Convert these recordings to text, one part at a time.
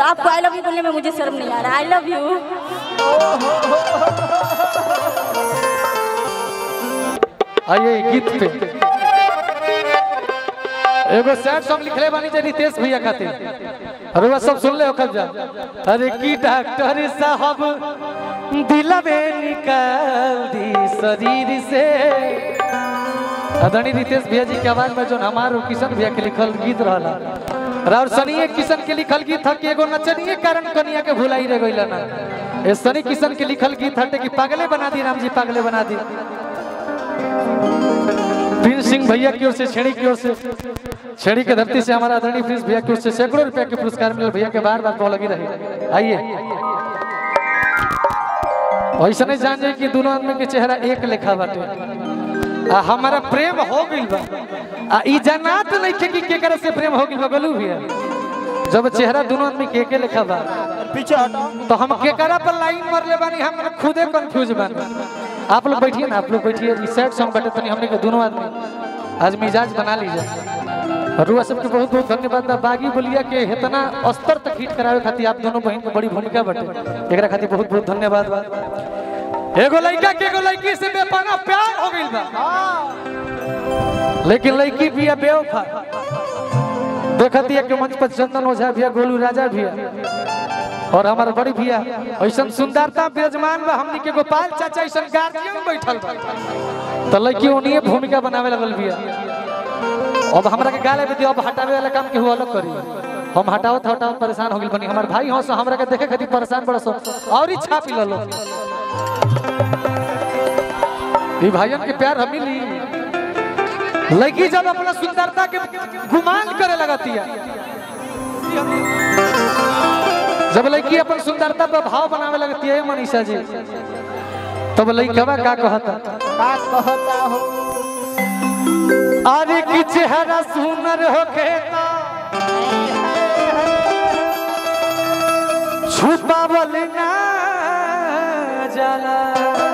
आपको आई love you बोलने में मुझे शर्म नहीं आ रहा आई लव यू आइए गीत पे एगो सैड सॉन्ग लिखले बानी जे रितेश भैया खातिर अरे वह सब सुन ले ओखल जा अरे की डॉक्टर साहब दिलवे निकाल दी शरीर से अदनी रितेश भैया जी के आवाज में जो हमार और किशन भैया के लिखल गीत रहला और सनीए किशन के लिखल गीत था कि एगो नचनिए कारण कनिया के भुलाई रे गइला ना ए सनी किशन के लिखल गीत हटे कि पागले बना दी राम जी पागले बना दी प्रिंस सिंह भैया की ओर से छेड़ी की ओर से छेड़ी के धरती से हमारा आदरणीय प्रिंस भैया की ओर से सैकड़ों रुपया के पुरस्कार मिले भैया के बार बार कॉल लगी रही आइए ऐसा नहीं जान जाए कि दोनों आदमी के चेहरा एक लेखा बाटे आ हमारा प्रेम हो गइल बा आ ई जनात नहीं थे कि केकरा से प्रेम हो गइल बा गलू भैया जब चेहरा दोनों आदमी के एके लेखा बा पीछे हटो तो हम केकरा पर लाइन मरले बानी हम खुदे कंफ्यूज बानी आप लोग बैठिए ना आप लोग बैठिए ई सैड सॉन्ग बटे तनी हमने के दोनों आदमी आज मिजाज बना लीजिए रुआ सबके बहुत बहुत धन्यवाद बा बागी बोलिया के इतना स्तर तक हिट करावे खातिर आप दोनों बहन के बड़ी भूमिका बटे एकरा खातिर बहुत बहुत धन्यवाद बा एगो लड़का के एगो लड़की से बेपना प्यार हो गइल बा लेकिन लड़की भी है बेवफा देखती है कि मंच पर चंदन ओझा भी है गोलू राजा भी है और हमारा बड़ी भैया ऐसा सुंदरता विराजमान बा हमनी के गोपाल चाचा ऐसा गार्जियन बैठल बा तो लड़की उन्हीं भूमिका बनावे लगल बिया अब हमरा के गाले में दियो अब हटावे वाला काम केहू अलग करी हम हटावत हटावत परेशान हो गेल बनी हमार भाई हंस हमरा के देखे खातिर परेशान बड़ा सो और ही छापी ललो ई भाइयन के प्यार हम मिली लड़की जब अपना सुंदरता के गुमान करे लगती है जब लड़की अपन सुंदरता पर भाव बनावे लगती है मनीषा जी तब लड़कवा का कहता का कहता हो अरे की चेहरा सुनर होके छुपावल ना जाला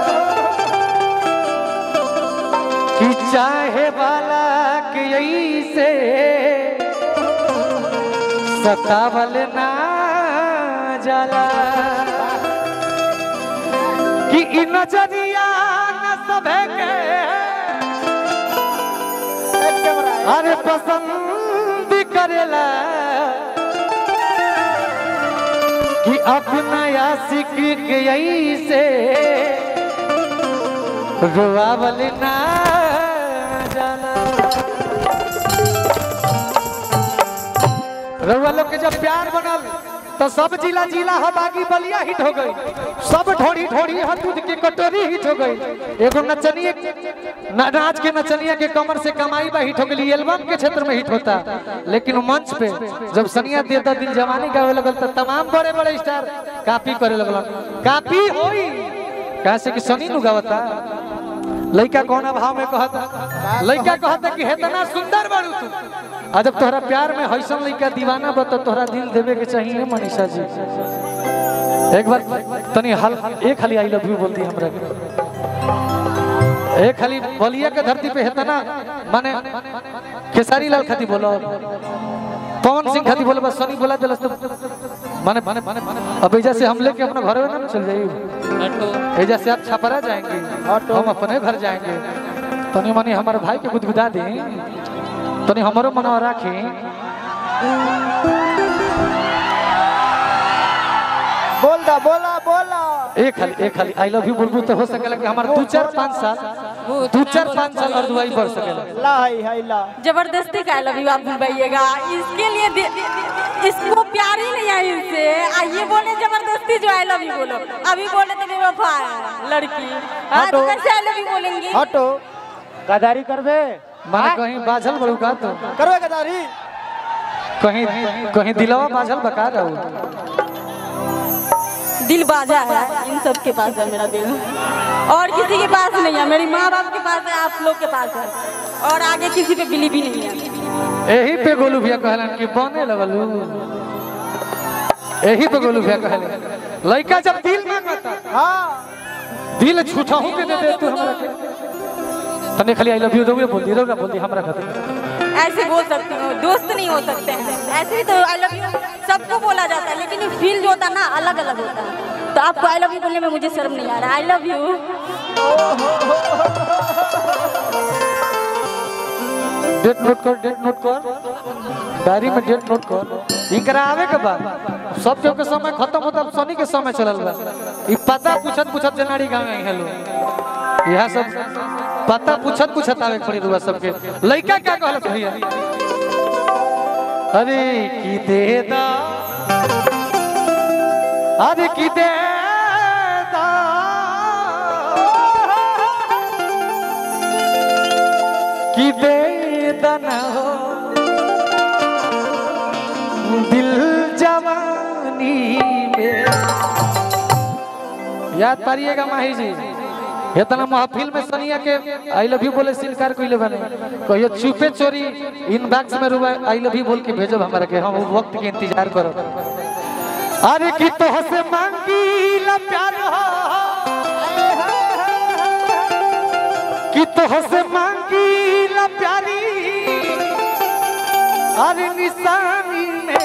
कि चाहे वाला के ऐसे सतावल ना जाला कि इ नजरिया न सभे के अरे पसंद करेला कि अपना आशिक के ऐसे रुआवल ना जाना रउआ लोग के जब प्यार बनल तो सब जिला जिला ह बागी बलिया हिट हो गई सब ढोड़ी ढोड़ी ह दूध के कटोरी हिट हो गई एगो नचनिए न- नाच के नचनिया के कमर से कमाई बा हिट हो गई एल्बम के क्षेत्र में हिट होता लेकिन मंच पे जब सनिया देता दिन जवानी गावे लगल तो तमाम बड़े बड़े स्टार कॉपी करे लगल कॉपी होई कैसे कि सनी नु गावता लइका कौन भाव में कहता लइका कहता कि हेतना सुंदर बाड़ू तू आ जब तोहरा प्यार में हैसन लइका दीवाना बा तो तोहरा दिल देवे के चाहिए मनीषा जी एक बार तनी हल एक खाली आई लव यू बोल दी हमरा के एक खाली बलिया के धरती पे हेतना माने खेसारी लाल खाती बोलो पवन सिंह खाती बोलो बस सनी बोला दिलस तो माने माने माने अब एजा से हम लेके अपना घर में ना चल जाइए एजा से आप छपरा जाएंगे हम अपने घर जाएंगे तनी मनी हमारे भाई के गुदगुदा दी तनी हमारो मनवा राखी बोल दा बोला बोला एक खाली एक खाली आई लव यू बोलबू तो हो सकेला कि हमारे दो चार पाँच साल दो चार पाँच साल और दुआई बढ़ सकेला ला है है ला जबरदस्ती का आई लव यू आप भूलवाइएगा इसके लिए दे- इसको प्यार ही नहीं है इनसे आइए बोले जबरदस्ती जो आई लव यू बोलो अभी बोले तो बेवफा है लड़की हाँ तो हटो। कैसे आई लव यू बोलेंगी हटो गदारी करबे माने कहीं बाझल बड़ू का तो करबे गदारी कहीं कहीं दिलवा बाझल बका रहू दिल बाजा है इन सब के पास है मेरा दिल और किसी के पास नहीं है मेरी माँ बाप के पास है आप लोग के पास है और आगे किसी पे बिलीव ही नहीं है यही पे गोलू भैया कहलन कि बने लगलू यही पे गोलू भैया कहलन लड़का जब दिल मांगता हाँ दिल छूटहू के दे दे तू हमरा के तने खाली आई लव यू दोगे बोल दी रोगा बोल दी हमरा खातिर ऐसे बोल सकती हूँ दोस्त नहीं हो सकते हैं ऐसे भी तो आई लव यू सबको बोला जाता है लेकिन फील जो होता है ना अलग अलग होता है तो आपको आई लव यू बोलने में मुझे शर्म नहीं आ रहा I love you date note कर डेट नोट कर डायरी में डेट नोट कर इकरा आवे के बाद सब जो के समय खत्म होता शनि के समय चलल बा ई पता पूछत पूछत जनाड़ी गांव में हेलो यह सब पता पूछत पूछत आवे के पड़ी रुआ सबके लइका क्या कहलत भैया अरे की दे दा अरे की दे दा कि वेदन हो दिल जवानी में याद पारिएगा माही जी इतना महफिल में सनिया के आई लव यू बोले सिलकार कोई बने कहियो चुपे चोरी इनबॉक्स में रुआ आई लव यू बोल के भेजो हमारा के हम वक्त के इंतजार करो अरे कि तो हसे मांगी ला प्यार हो कि तो हसे मांगी ला प्यारी अरे निशानी में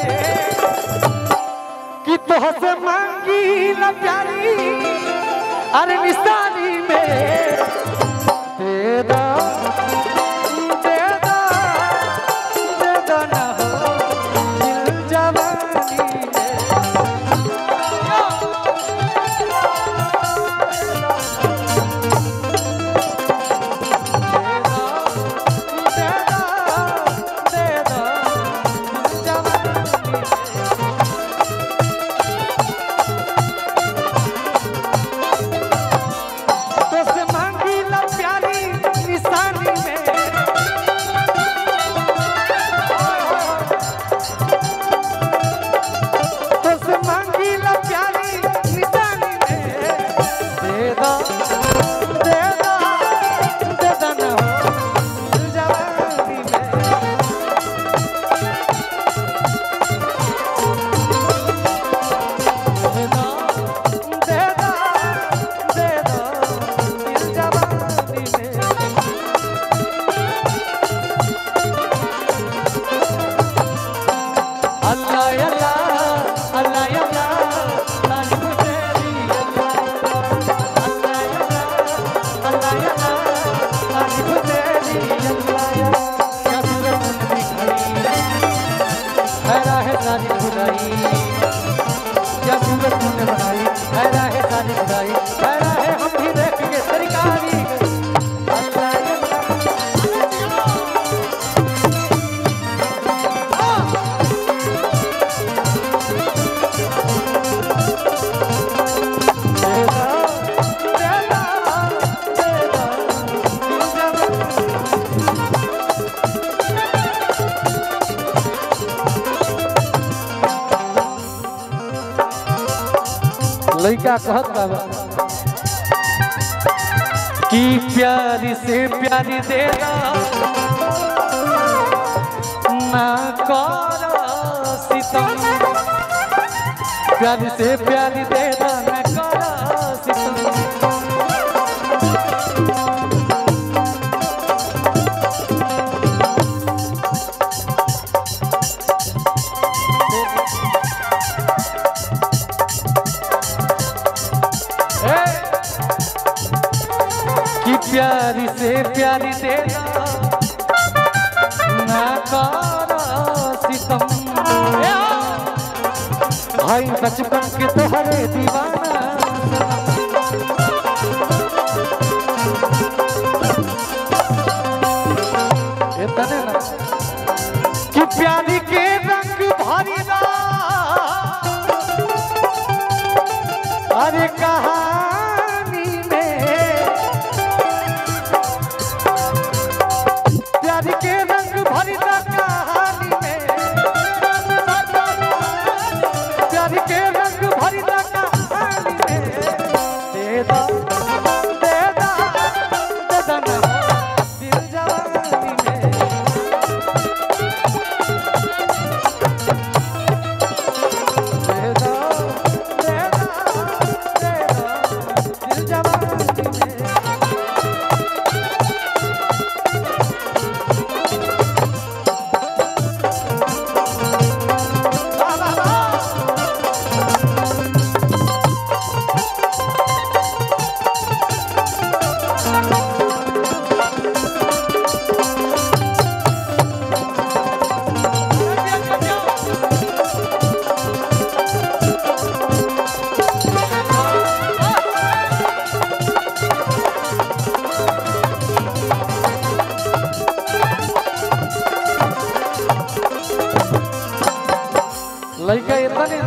कि तो हसे मांगी ला प्यारी अरे निशानी में दे दो दे दो दे दो ना हो दिल जवानी में दे दो दे दो जवानी में तो से मांगी ला प्यारी निशानी में तो से मांगी ला प्यारी निशानी में दे दो दे दो दे दो ना हो जवानी में दे दो दे दो दे दो दिल जवानी में अल्लाह अल्लाह अल्लाह अल्लाह तारीफ तेरी अल्लाह अल्लाह अल्लाह अल्लाह तारीफ तेरी अल्लाह क्या सूरत दिखाई है राह सारी खुदाई क्या सूरत तूने बनाई है राह सारी खुदाई है राह हम भी देख के सरकारी अल्लाह अल्लाह लड़का कहत बाबा कि प्यारी से प्यारी देना ना कर सितम प्यारी से प्यारी देना ना कर सितम ए! कि प्यारी से प्यारी देना ना करो सितम ए हो! भाई बचपन के तोहरे दीवाना इतने ना कि प्यारी के रंग भरी ना अरे कहानी में प्यार के रंग भरी ना कहानी में प्यार के रंग भरी ना कहानी में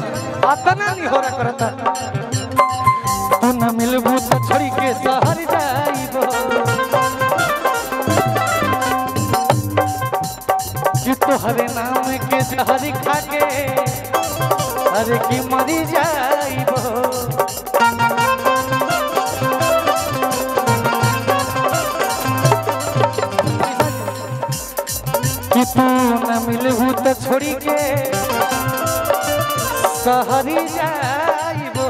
अतना नहीं हो रहा करता तू न मिलबू तो छोड़ी के शहर जाइबो कि तोहरे नाम के जहर खा के अरे की मरी जाइबो कि तू न मिलबू तो छोड़ी के सहरी जाइबो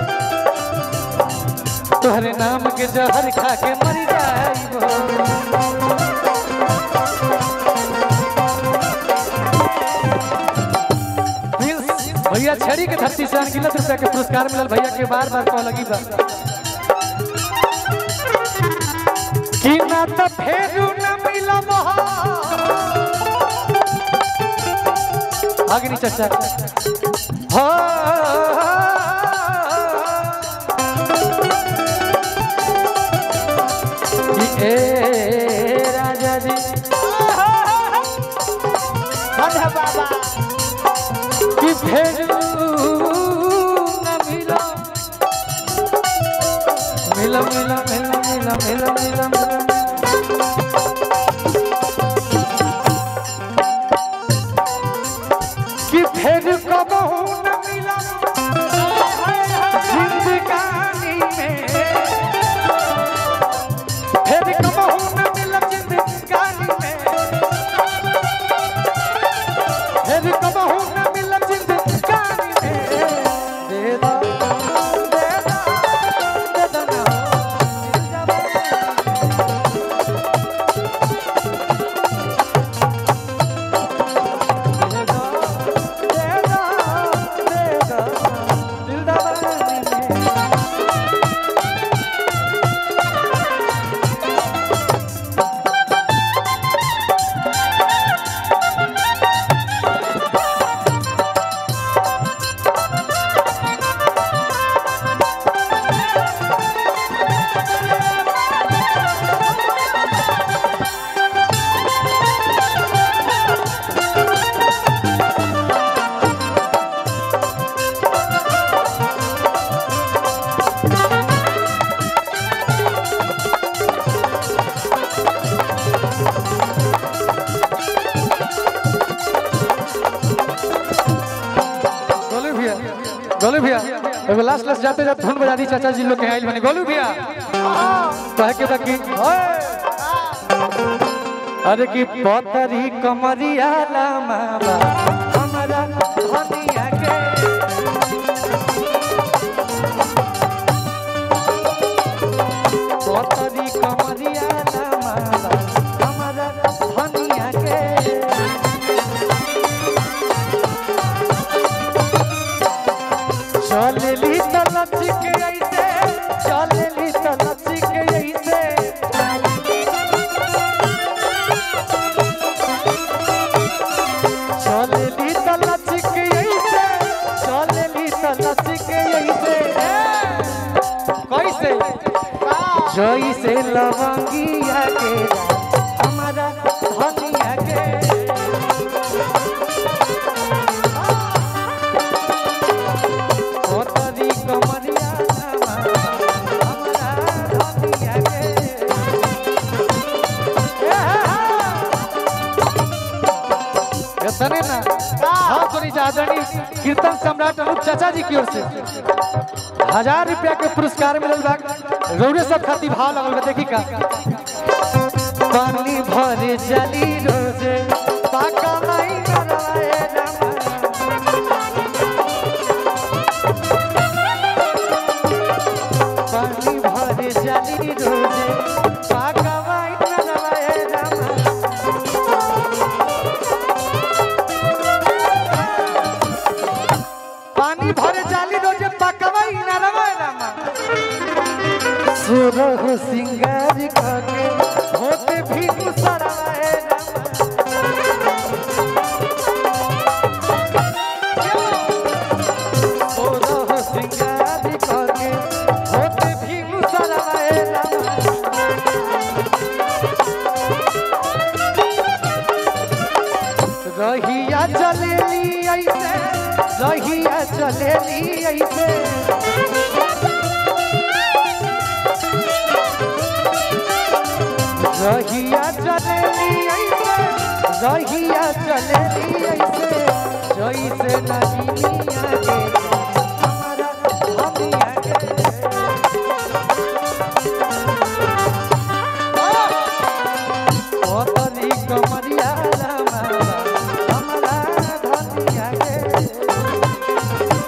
तोहरे नाम के जहर खा के मर जाइबो प्रिंस, भैया छड़ी के धरती से अनगिनत रुपया के पुरस्कार मिलल भैया के बार बार कह लगी बा कि ना त फेरू न मिलब अग्नि चचा हो ए राजा जी धन्य बाबा कि फेरू न मिलो मिलो मिलो मिलो मिलो मिलो मिलो मिलो कि फेर कबहू न मिला जिंदगानी में फेर कबहू न मिला जिंदगानी में फिर कबहू न मिलब जिंदगानी में दे दो दे दो दे दो ना मिल जावे दे दो दे दो दे दो दिल दबानी में गोलू भैया गोलू भैया एगो लास्ट लास्ट जाते जाते धुन बजा दी चाचा जी लोग के आइल बने गोलू भैया कहे के बाकी अरे की पतरी कमरिया लामा बा, हमरा धनिया के पतरी कमरिया लामा बा, हमरा धनिया के चलेली त लचिक ऐसे चलेली त लचिक ऐसे चलेली त लचिक ऐसे चलेली त लचिक ऐसे कैसे जैसे लवंगिया के हमारा धनिया के ओतरी कमरिया नामा, हमरा धनिया के। ए हा हा। इतने ना हाँ सुनी चादनी कीर्तन सम्राट अनूप चाचा जी की ओर से हजार रुपया के पुरस्कार मिलल बा रौरे सब खाती भाव लगल बा देखी का पानी भरे जली रोजे पाका माई नरवाए रामा पानी भरे जली रोजे पाका माई नरवाए रामा पानी भरे जाली रोजे पकवाई नरवाए रामा सुरह सिंगार करके होते भी मुसरवाए रामा सुरह सिंगार करके होते भी मुसरवाए रामा रहिया चलेली ऐसे रहिया चले चलेली ऐसे रहिया चलेली ऐसे रहिया चलेली ऐसे जैसे नगिनिया के हमारा धनिया के ओतरी कमरिया रामा हमारा धनिया के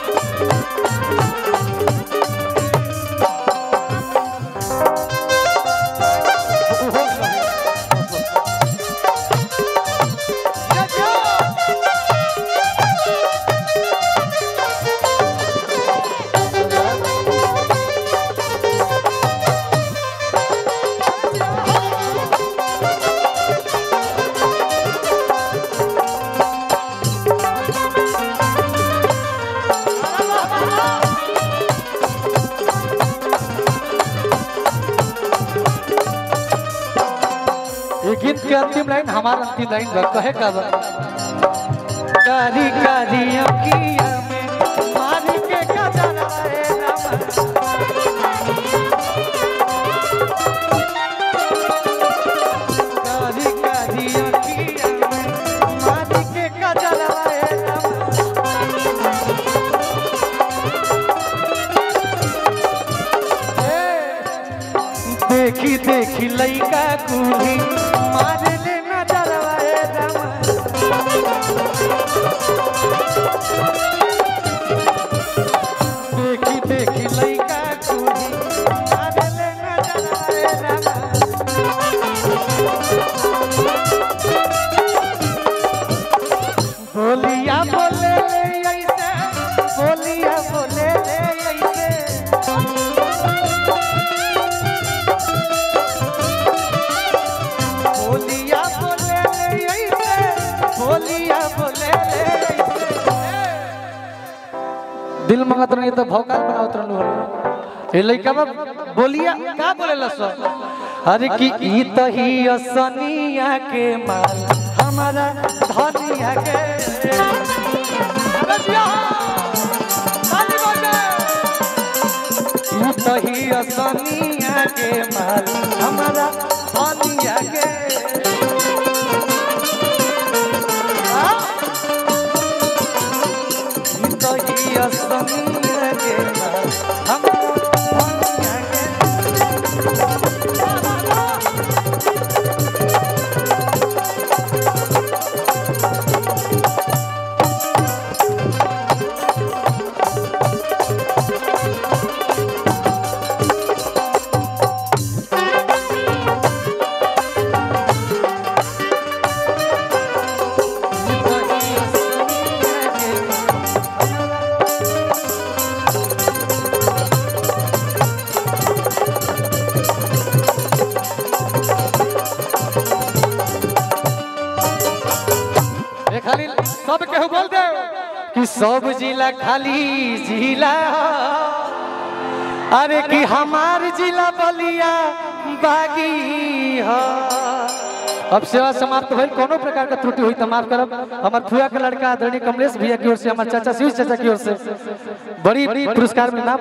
ये गीत के अंतिम लाइन हमारा अंतिम लाइन बा कहे का बा कारी कारी अखिया में मारी के कजरा रे रामा कारी कारी अखिया में मारी के कजरा रे रामा देखी देखी लइका कुली मारे ले नजरवा ए रामा देखी देखी लइका कुली मारे ले नजरवा ए रामा बोलिया बोले ले ऐसे बोलिया बोले ले ऐसे बोलिया बोले ले ऐसे बोलिया बोले ले ऐसे दिल मंगत नहीं तो भौकाल बनावत रहलू हलो ये लइका बा बोलिया का बोलेला सर अरे कि ई तही असनिया के माल हमारा धनिया के अरे जिया ताली बजे ई तही असनिया के माल हमारा धनिया के हाँ? ई तही असनिया के माल हमारा धनिया के ए खाली सब केहू बोल दे कि सब जिला खाली जिला अरे कि हमार जिला बलिया बागी ह अब सेवा समाप्त भइल कोनो प्रकार का त्रुटि हुई तो माफ करब हमार फुआ के लड़का आदरणीय कमलेश भैया की ओर से हमार चाचा शिव चाचा की ओर से बड़ी बड़ी पुरस्कार मिला